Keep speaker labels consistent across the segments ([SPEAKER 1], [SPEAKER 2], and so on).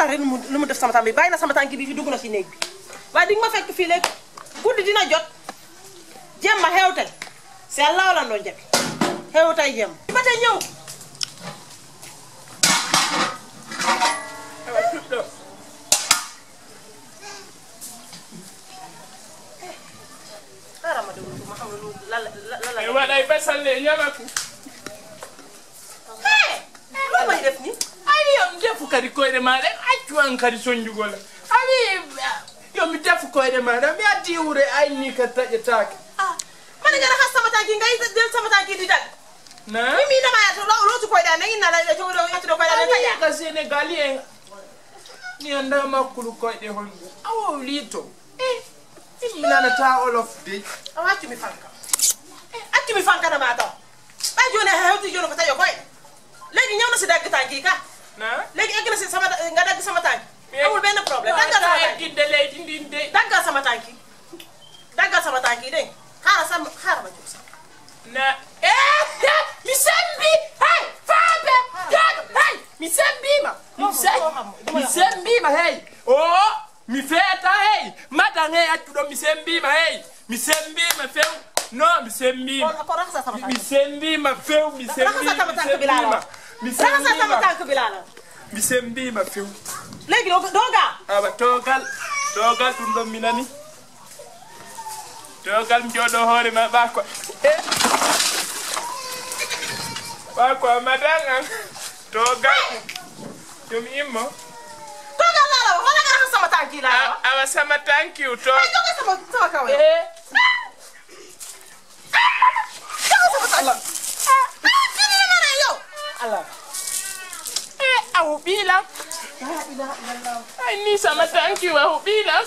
[SPEAKER 1] rek lu mu lu mu def sama tànk bi bàyyi na sama tànk bi fi dugg na si néeg bi waaye di nga ma fekk fii léegi guddi dina jot jemma xew tey si allah la doon jabi xew tey jemma ba tey ñëw
[SPEAKER 2] awa tuɗɗo
[SPEAKER 1] xaaral ma déglu ko ma xam ne lu lan la lan la
[SPEAKER 2] e waɗay basalle ñamaku
[SPEAKER 1] lu may def ni
[SPEAKER 2] ani yomi defu kadi koyɗe maɗa accu an kadi soñjugola ani yomi defu koyɗe maɗa mi addi wure ayni ka taƴetake
[SPEAKER 1] ah man nga raxas sama tànk yi ngay del sama tànk yi di dag
[SPEAKER 2] na
[SPEAKER 1] mi mi dama yaatu lo lo tu koy da ngi na la jo do yaatu do koy da ta ya
[SPEAKER 2] ani ka sénégalien ni anda makkulu koyɗe honɗu awo lito imi nanata olof de
[SPEAKER 1] awatu mi fanka atti mi fanka dama taw ba jone hewti jone ko tayo koy léegi ñëw na si dagg tànk yi ka
[SPEAKER 2] na
[SPEAKER 1] léegi egg na si sama nga dagg sama tànk amul benn problème daggal sama tànk yi
[SPEAKER 2] gidde leydi ndin de
[SPEAKER 1] daggal sama tànk yi daggal sama tànk yi dégg nga xaaral sama xaaral ma jóg sax
[SPEAKER 2] na eh mi sembi hey faaɓe hey mi sembima mi se- mi sembima hey o mi feeta hey madan hey accuɗo mi sembima hey mi sembima few no mi sembima
[SPEAKER 1] ko ko raxasa sama tànk
[SPEAKER 2] mi sembima few mi
[SPEAKER 1] raxasa sama
[SPEAKER 2] sembima
[SPEAKER 1] tànk bi laa la wax
[SPEAKER 2] mi
[SPEAKER 1] raxasa sama
[SPEAKER 2] sembima
[SPEAKER 1] tànk bi laa la wax
[SPEAKER 2] mi sembima few
[SPEAKER 1] léegi doo doo gaa
[SPEAKER 2] awa togal togal ɗum ɗon mi nani togal mi jooɗo hoore ma ɓako e ɓako madan an togal yomi immo
[SPEAKER 1] toogal laa la wax wala nga raxas sama tànk yi laa la wax
[SPEAKER 2] A- awa sama tankiw to
[SPEAKER 1] ay jóge sama sama kaw yow
[SPEAKER 2] e
[SPEAKER 1] jóge sama tànk ah kii ni ma ne yow
[SPEAKER 2] ala e awo ɓiilam ay ni sama tankiw awo ɓiilam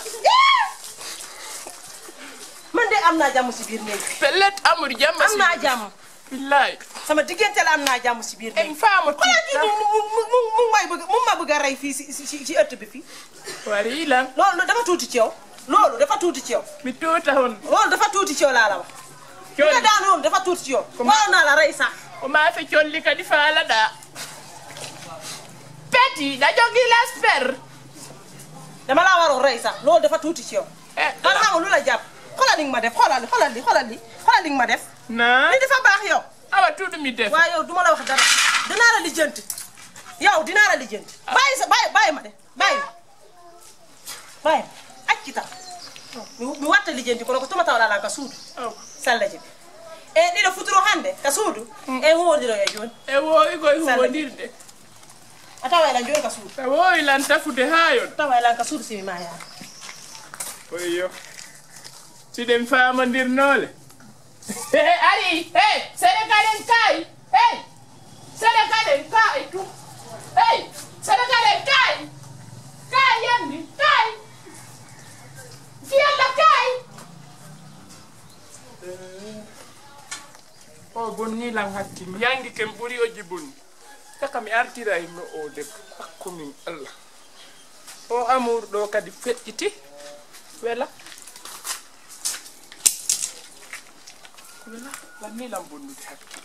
[SPEAKER 1] man de am naa jàmm si biir néeg bi
[SPEAKER 2] pellet amour jamma
[SPEAKER 1] am naa jàmm
[SPEAKER 2] billahi
[SPEAKER 1] sama diggante la am naa jàmm si biir néeg
[SPEAKER 2] en
[SPEAKER 1] bi
[SPEAKER 2] faamo
[SPEAKER 1] xoolal kii mu mu mu mu mu may bëgg mu ma bëgg a rey fii si si si ëtt bi fii
[SPEAKER 2] wariilam
[SPEAKER 1] loolu dafa tuuti ci yow loolu dafa tuuti ci yow
[SPEAKER 2] mi tuuta hon
[SPEAKER 1] loolu dafa tuuti ci yow laa la wax li nga daan woon dafa tuuti ci yow waaw naa la rey sax
[SPEAKER 2] o maafe colli kadi faalaɗa peti ɗa jogii lasper
[SPEAKER 1] dama laa waroon rey sax loolu dafa tuuti ci yow
[SPEAKER 2] Eh,
[SPEAKER 1] man xamul lu la jàpp xoolal li nga ma def xoolal li xoolal li xoolal li xoolal li nga ma def
[SPEAKER 2] na
[SPEAKER 1] li dafa baax yow
[SPEAKER 2] awa tuuɗumi def
[SPEAKER 1] waaye yow duma la wax dara dinaa la lijjanti yow dinaa la lijjanti bàyyi sa bàyyi bàyyi ma de bàyyi ma bàyyi ma acci tam mi mi watta lijjanti kono ko tumatawaɗalan ka suudu
[SPEAKER 2] Aw.
[SPEAKER 1] sallaji ɓe e ɗiɗo futuro hannde ka suudu e huwodiro e jooni
[SPEAKER 2] e woowi koye huwondirde
[SPEAKER 1] a tawa elan jooni ka suudu
[SPEAKER 2] a woowi lan tafude haa yon
[SPEAKER 1] tawa elan ka suudu simi ma yaade
[SPEAKER 2] oyo siɗen faamondirnoole ari hey sénégalen kaay hey sénégalen kaay tu hey sénégalen kaay kaay yandi kaay fiyalla kaay o bonni lan hakki mi yangi ken ɓuri o jibonni saka mi artira himno o debbo hakkumin allah o amour ɗo kadi feƴƴiti wela wela lanni lam bonnude hakki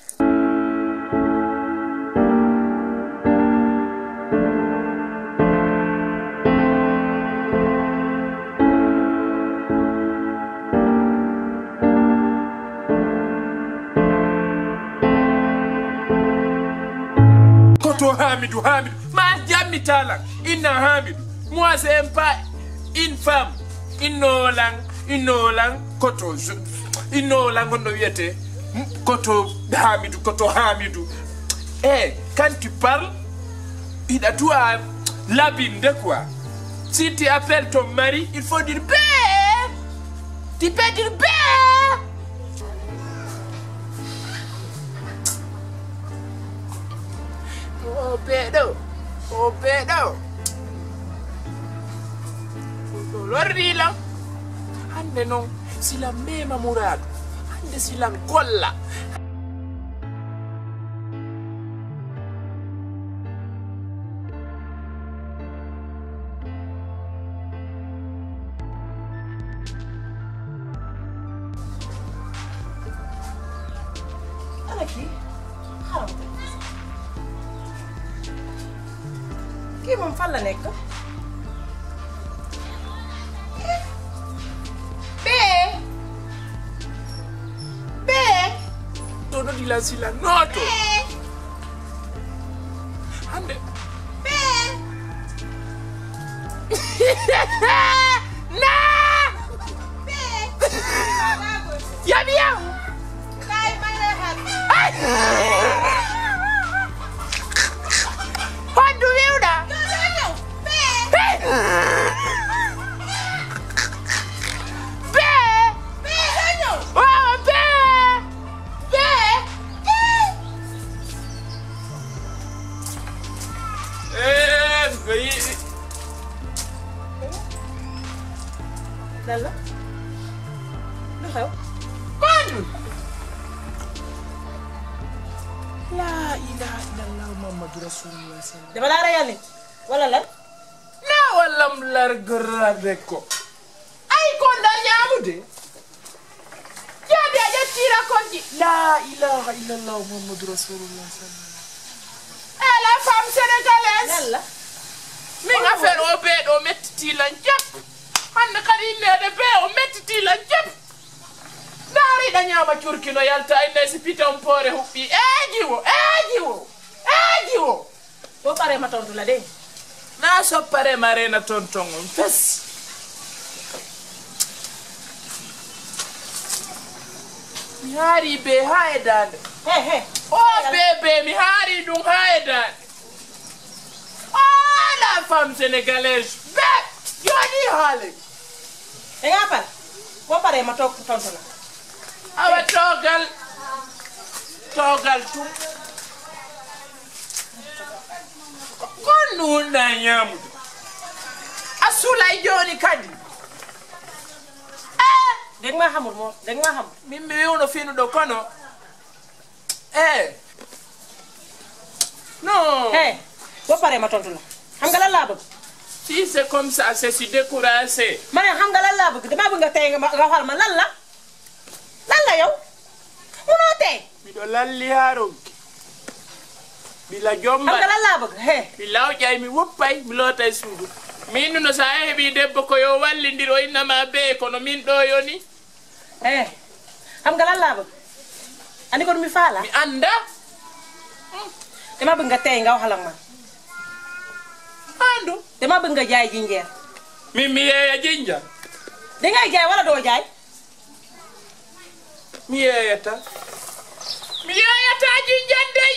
[SPEAKER 2] koto hamidou hamidou ma jammi talan inna hamidou moi c'est pas une femme innolan innolan koto je- innolan gonɗo wiyete m- koto hamidou koto hamidou e quand tu parles il a tout à labinde quoi si tu appelles ton mari il faut dire bé tu peux dire bé o beeɗo o beeɗo ɗo lorrilam hande noon silam mema mouradu hande silam golla
[SPEAKER 1] ana kii xaaral ma kii moom fan la nekk bee bee
[SPEAKER 2] tono di la sila noto hande na yabi yaw hondu wiwɗa wawa be be
[SPEAKER 1] lan la lu xew
[SPEAKER 2] Manu. La ilaha illallah Muhammadu Rasulullah sallallahu
[SPEAKER 1] dama laa reyal nit wala lan
[SPEAKER 2] Na wallam largarabe ko. Ay ko da nyamude. Jadi aja tira konji. La ilaha illallah Muhammadu Rasulullah sallallahu Eh la femme sénégalaise.
[SPEAKER 1] lan la
[SPEAKER 2] Min affaire o be do metti lan jap. Hande kadi nede be o metti lan jap. Dari da nyama curkino yalta inde si piton pore hubbi. Eji wo, eji wo. Eji wo.
[SPEAKER 1] boo paree ma tontu la dégg
[SPEAKER 2] na soppare marena tonton on fes mi haari be ha e dande
[SPEAKER 1] he he
[SPEAKER 2] o bebe mi haari ɗum ha e dande oh la femme sénégalaise be joni haale
[SPEAKER 1] dangaa pare boo paree ma toog tontu la
[SPEAKER 2] awa togal togal tum kon nunɗa ñamude a sulay joni kadi eh
[SPEAKER 1] dégg maa xamul moom dégg maa xamul
[SPEAKER 2] min mi wiwno finuɗo kono e non
[SPEAKER 1] he boo paree ma tontu la xam nga lan laa bëgg
[SPEAKER 2] si c'est comme ça c'est si découragé
[SPEAKER 1] ma ne xam nga lan laa bëgg damaa bëgg nga tey nga ma nga xool ma lan la lan la yow munoo tey
[SPEAKER 2] miɗo lalli ha ronki bila
[SPEAKER 1] xam nga
[SPEAKER 2] jomba
[SPEAKER 1] lan laa bëgg he
[SPEAKER 2] mi lawƴay mi woppay mi lootay suudu min nuno sa heeɓi debbo ko yo wallidiro innama be kono min ɗo yoni
[SPEAKER 1] he xam nga lan laa bëgg andi ko mi faala
[SPEAKER 2] mi anda
[SPEAKER 1] dama bëgg nga tey nga waxal ak man
[SPEAKER 2] andu
[SPEAKER 1] dama bëgg nga jaay jinjeer
[SPEAKER 2] min mi yeeya jinja
[SPEAKER 1] dangay jaay wala doo jaay
[SPEAKER 2] mi yeeyata mi yeeyata jinjan dey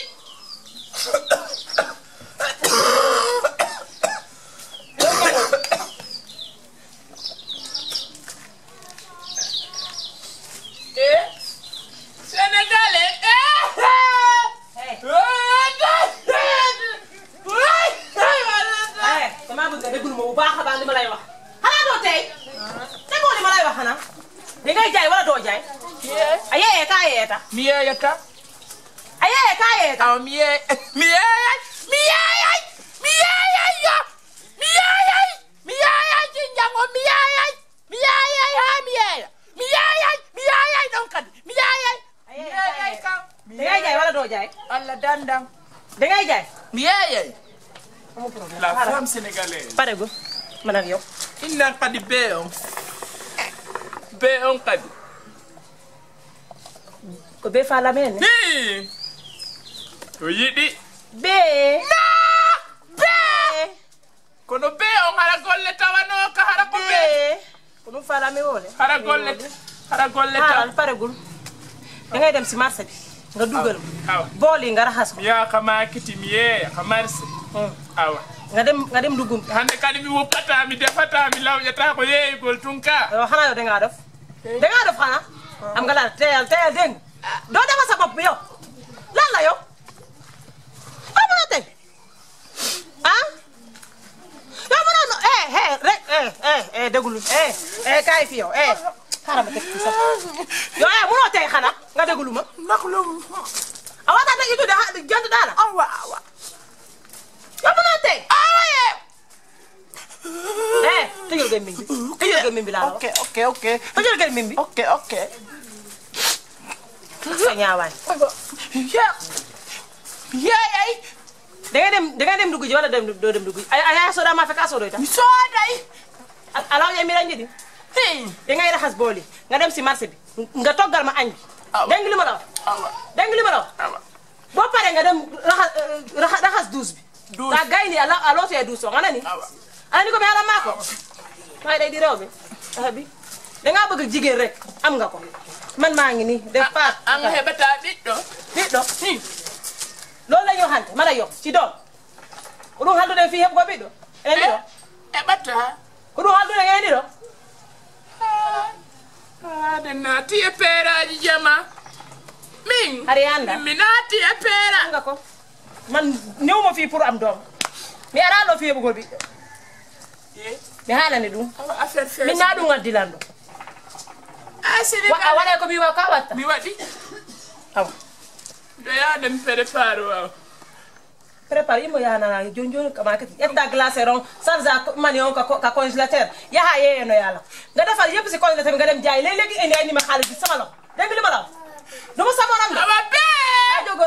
[SPEAKER 2] Eh, Sénégalais
[SPEAKER 1] he
[SPEAKER 2] eh
[SPEAKER 1] he dama bëgg nga déglu ma bu baax a baax li ma lay wax xanaa doo tey déggoo li ma lay wax xanaa dangay jaay wala doo jaay a yeyee kaa yeeta
[SPEAKER 2] mi yeeyata
[SPEAKER 1] a yeyee kaa yeeta
[SPEAKER 2] aw mi yeey mi yeeyay mi yeeyay mi yeeyay yo mi yeeyay mi yeeyay jinjango mi yeeyay mi yeeyay ha mi yeeya mi yeeyay mi yeeyay ɗon kadi mi yeeyay mi yeeyay kam mi
[SPEAKER 1] dangay jaay wala doo jaay
[SPEAKER 2] allah dandam
[SPEAKER 1] dangay jaay
[SPEAKER 2] mi yeeyay
[SPEAKER 1] amul problème
[SPEAKER 2] la
[SPEAKER 1] xaaral.
[SPEAKER 2] femme sénégalaise
[SPEAKER 1] pare gu man ak yow
[SPEAKER 2] innan kadi be on be on kadi
[SPEAKER 1] ko be fa lamene
[SPEAKER 2] hi to yiɗi
[SPEAKER 1] be
[SPEAKER 2] be kono be on hara golle tawanoka hara ko be
[SPEAKER 1] be ko ɗum fa lame wole
[SPEAKER 2] hara golle hara golle taw
[SPEAKER 1] xaaral pare gul dangay dem si marché bi nga dugal
[SPEAKER 2] awa
[SPEAKER 1] bool yi nga raxas ko
[SPEAKER 2] mi yaha ka makiti mi yeeya ka marse awa
[SPEAKER 1] nga dem nga dem dugum
[SPEAKER 2] hande kadi mi woppata mi defata mi lawƴata ko yeeygol tun ka
[SPEAKER 1] yow xanaa yow dangaa def dangaa def xanaa am nga laal teyal teyal dégg nga doo defal sa bopp bi yow lan la yow doo mën a tey ah yow mën a no eh eh rek eh eh eh déglu eh eh kaay fi yow eh xaaral ma teg ci sax yow eh mënoo tey xanaa nga déglu ma
[SPEAKER 2] naklum
[SPEAKER 1] a waxtaan ak itu de jant daala
[SPEAKER 2] awa awa
[SPEAKER 1] yow mënoo tey
[SPEAKER 2] awaye
[SPEAKER 1] eh tëjal gémmiñ bi tëjal gémmiñ bi laa la wax
[SPEAKER 2] ok ok ok
[SPEAKER 1] tëjal gémmiñ bi
[SPEAKER 2] ok ok
[SPEAKER 1] sa ñaawaay
[SPEAKER 2] ye yeeyay
[SPEAKER 1] da ngay dem da ngay dem dugg ji wala dem doo dem dugg ji ay ay soda ma fekk asodo ita
[SPEAKER 2] soday
[SPEAKER 1] alaw ye mi ranji di
[SPEAKER 2] hey
[SPEAKER 1] da ngay raxas bool yi nga dem si marché bi nga toggal ma añ bi
[SPEAKER 2] Awa.
[SPEAKER 1] dégg nga li ma la wax
[SPEAKER 2] awa
[SPEAKER 1] dégg nga li ma la wax
[SPEAKER 2] awa
[SPEAKER 1] boo paree nga dem raxas raxas raxas douche bi
[SPEAKER 2] Douche.
[SPEAKER 1] ta gayni ala alo te douche o ngana ni
[SPEAKER 2] awa
[SPEAKER 1] ani ko mi ala mako may day di rew bi ah bi da nga bëgg jigéen rek am nga ko man maa ngi nii def paat
[SPEAKER 2] an heɓata ɓiɗɗo
[SPEAKER 1] ɓiɗɗo loolu la ñu waxante mala yow ci doom ko ɗum haldude fi heɓgo ɓiɗɗo enen ɗiɗo
[SPEAKER 2] heɓata
[SPEAKER 1] ko ɗum haldude enen ɗiɗo
[SPEAKER 2] haade naati e peeraji jama min
[SPEAKER 1] Hari anda.
[SPEAKER 2] mi naati e peera
[SPEAKER 1] am nga ko man newmo fii pour am doom mi ara ɗo fi heɓugol ɓiɗɗo mi haalani ɗum
[SPEAKER 2] awa affaire fe
[SPEAKER 1] min na ɗum addilan ɗo
[SPEAKER 2] a sini
[SPEAKER 1] Wa- a waɗay ko mi wa ka watta
[SPEAKER 2] mi waɗi
[SPEAKER 1] awa
[SPEAKER 2] ɗo yaade mi prépare waw
[SPEAKER 1] prépare imo yanana joni joni kama kati ƴetta glacé on charge a mani on ka ka congélateur yaha yeyeno yaala nga defal yëpp si congélateur nga dem jaay léeg léegi indi ay nima xaalis bi sama lo dégg nga li ma la wax duma samoram de
[SPEAKER 2] awa bee
[SPEAKER 1] a jogon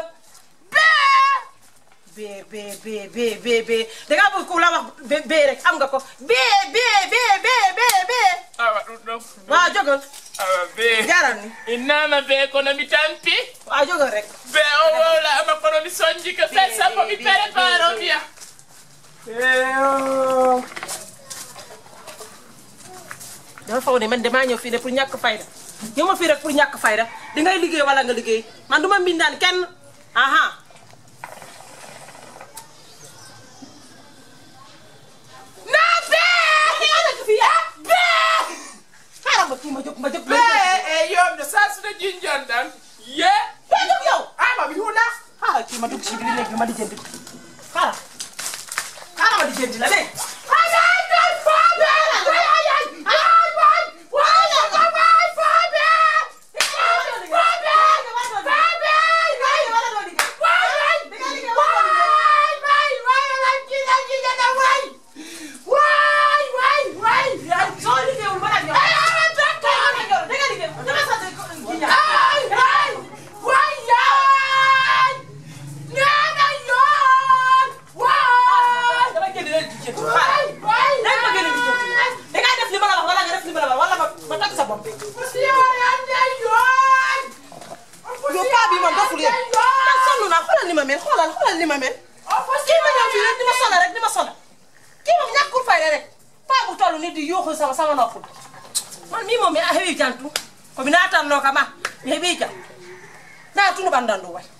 [SPEAKER 2] bee
[SPEAKER 1] bee bee bee bee bee bee dangaa bëgg ku la wax bee bee rek am nga ko bee bee bee bee bee bee
[SPEAKER 2] awa ɗum ɗon
[SPEAKER 1] waaw jogon
[SPEAKER 2] awa bee
[SPEAKER 1] jaral ni
[SPEAKER 2] innama bee kono mi tampi
[SPEAKER 1] waaw jogon rek
[SPEAKER 2] bee o wowla ama kono mi soñji ko fet sappo mi prépare o mbiya
[SPEAKER 1] dafa foog ne man damaa ñëw fii de pour ñàkk fayda ñëw ma fii rek pour ñàkk fayda di ngay liggéey wala nga liggéey man du ma mbindaan kenn aha
[SPEAKER 2] naa bee
[SPEAKER 1] nekk fii ah bee xaaral ma kii ma jóg ma jóg ma jóg
[SPEAKER 2] bee e yomde sasuno jinjon ɗan ye
[SPEAKER 1] bee jóg yow
[SPEAKER 2] ama mi huula
[SPEAKER 1] xaaral kii ma dugg si biir néeg bi ma di jënd xaaral xaaral ma di jënd la dégg soo liggéeyul ma nag yow da nga liggéey dama sant ji ñaar dama génn leen di jënd xaaral léegi ma génn di jënd da ngaa def li ma la wax wala nga def li ma la wax wala ma ma takk sa bopp bi yow paa bi man doful yéen man sonn naa xoolal ni ma mel xoolal xoolal ni ma mel kii ma ñëw fii rek di ma sonal rek di ma sonal kii moom ñàkkul fayda rek paa bu toll nii di yuuxu sama sama noppul man mii moom mi a heewi jantu komi natanno kam a mi heeɓi jam na tunu ɓanndandu way